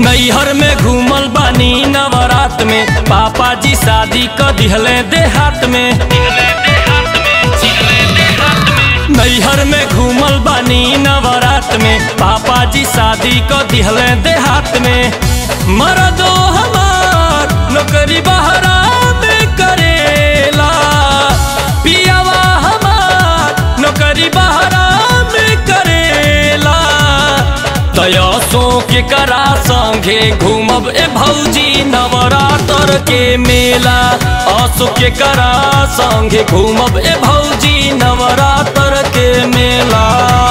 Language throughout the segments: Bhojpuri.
नैहर में घूमल बानी नवरात में पापा जी शादी क दिहले देहात में नैहर में घूमल बानी नवरात में पापा जी शादी क दिहले देहात में मरदो हमार नौकरी बहरा में करेला पियावा हमार नौकरी बहरा में करेला तयसों के करा संगे घूमब ए भौजी नवरात्र के मेला असो के करा संगे घूमब ए भौजी नवरात्र के मेला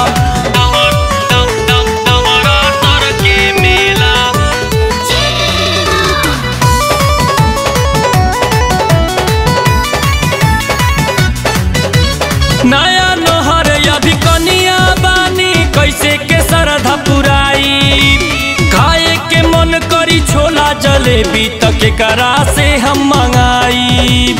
नवरात्र के मेला नया नहर अभी कनिया बानी कैसे के सरधा पुराई खाए के मन करी छोला जलेबी तक के करा से हम मंगाई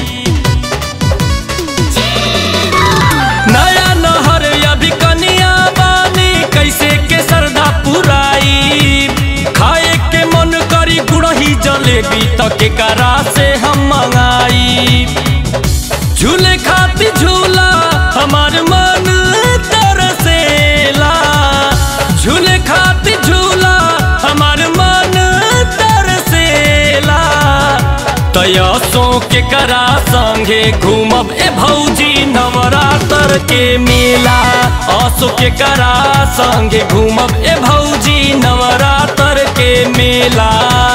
नया नहर अभी कनिया बानी कैसे के सरधा पुराई खाए के मन करी गुड़ही जलेबी तक के करा से हम मंगाई झूले खाती झूला हमार मन तरसेला झूले खाती झूला हमार मन तरसेला तयसों के करा संगे घूमब ए भौजी नवरात्र के मेला असो के करा संगे घूमब ए भौजी नवरात्र के मेला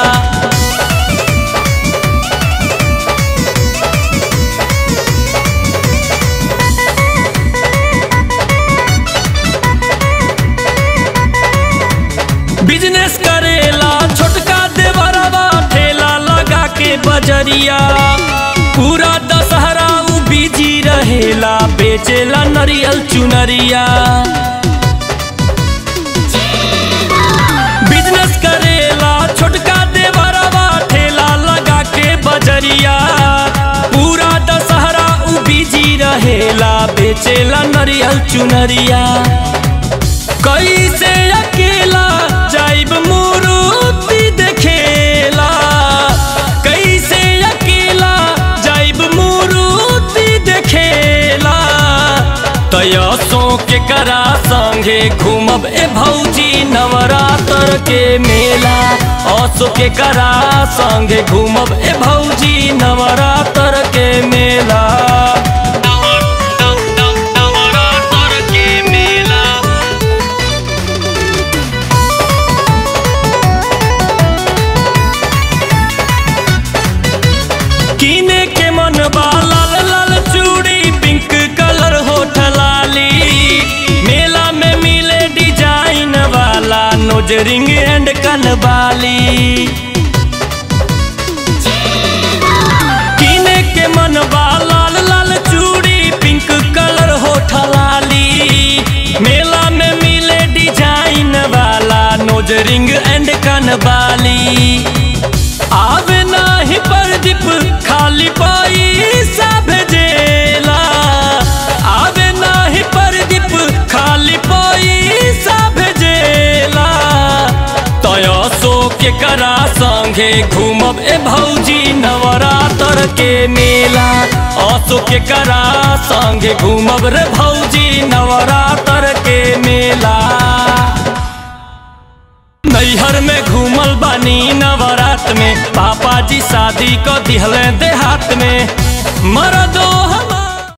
बिजनेस करेला छोटका देवरवा ठेला लगा के बजरिया पूरा दशहरा उ बिजी रहेला बेचेला नरियल चुनरिया बिजनेस करेला छोटका देवरवा ठेला लगा के बजरिया पूरा दशहरा उ बिजी रहेला बेचेला नरियल चुनरिया कैसे अकेला जाइब मूर्ति देखेला कैसे अकेला जाइब मूर्ति देखेला तयसों के करा संगे घूमब ए भौजी नवरात्र के मेला असो के करा संगे घूमब ए भौजी नवरात्र के मेला नवरात्र के मेला कीने के मन बा लाल लाल चूड़ी पिंक कलर होठ लाली मेला में मिले डिजाइन वाला नोजरिंग एंड कनबाली कीने के मन बा लाल लाल चूड़ी पिंक कलर होठ लाली मेला में मिले डिजाइन वाला नोजरिंग एंड कनबाली आवे नाही प्रदीप खाली पैसा भेजेला आवे नाही प्रदीप खाली पैसा भेजेला तयसो के करा संगे घूमब ए भौजी नवरात्र के मेला असो के करा संगे घूमब रे भौजी नवरात्र के मेला नैहर में घूमल बानी नवरात में पापा जी शादी क दिहले देहात में मरदो हम